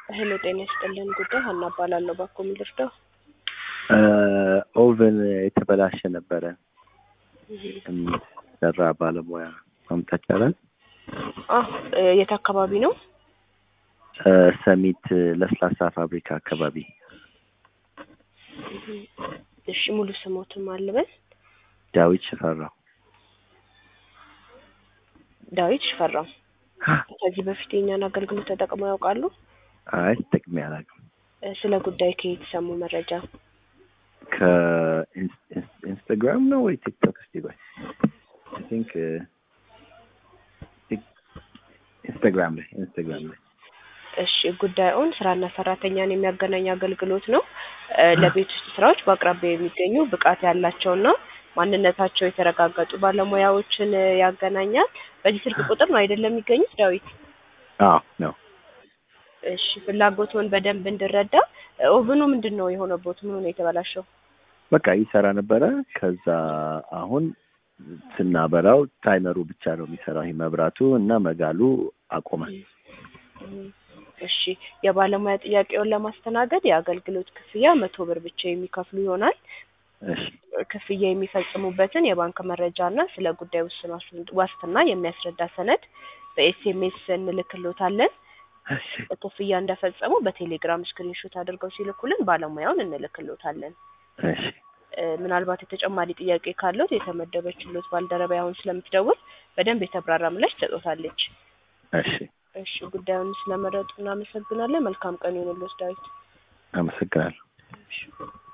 ሄሎ ጤና ይስጥልን ጉዳይ ሀና እባላለሁ ባኮ የሚልርዳው ኦቨን የተበላሸ ነበረ የሚሰራ ባለሙያ ማምጣት ይቻላል? የት አካባቢ ነው? ሰሚት ለስላሳ ፋብሪካ አካባቢ እሺ ሙሉ ስሞትም አልበል ዳዊት ሽፈራው ዳዊት ሽፈራው ከዚህ በፊት የኛን አገልግሎት ተጠቅመው ያውቃሉ? አይ ተጠቅሜ አላውቅም። ስለ ጉዳይ ከየት ሰሙ መረጃ? ከኢንስታግራም ነው ወይ ቲክቶክ? እስቲ ቆይ አይ ቲንክ ኢንስታግራም ላይ ኢንስታግራም ላይ እሺ ጉዳዩን ስራና ሰራተኛን የሚያገናኝ አገልግሎት ነው። ለቤት ውስጥ ስራዎች በአቅራቢያ የሚገኙ ብቃት ያላቸውና ማንነታቸው የተረጋገጡ ባለሙያዎችን ያገናኛል። በዚህ ስልክ ቁጥር ነው አይደለም የሚገኙት ዳዊት? አዎ ነው። እሺ ፍላጎቱን በደንብ እንድረዳ ኦቭኑ ምንድን ነው የሆነበት? ምኑ ነው የተበላሸው? በቃ ይሰራ ነበረ። ከዛ አሁን ስናበራው ታይመሩ ብቻ ነው የሚሰራው። ይሄ መብራቱ እና መጋሉ አቆመ። እሺ የባለሙያ ጥያቄውን ለማስተናገድ የአገልግሎት ክፍያ መቶ ብር ብቻ የሚከፍሉ ይሆናል። እሺ ክፍያ የሚፈጽሙበትን የባንክ መረጃ እና ስለ ጉዳይ ውስን ዋስትና የሚያስረዳ ሰነድ በኤስኤምኤስ እንልክሎታለን። እሺ ክፍያ እንደፈጸሙ በቴሌግራም ስክሪንሾት አድርገው ሲልኩልን ባለሙያውን እንልክሎታለን። እሺ ምናልባት የተጨማሪ ጥያቄ ካለት የተመደበችሎት ባልደረባ አሁን ስለምትደውል በደንብ የተብራራ ምላሽ ትሰጦታለች። እሺ እሺ ጉዳዩን ስለመረጡ እናመሰግናለን። መልካም ቀን ይሁንልዎት ዳዊት። አመሰግናለሁ። እሺ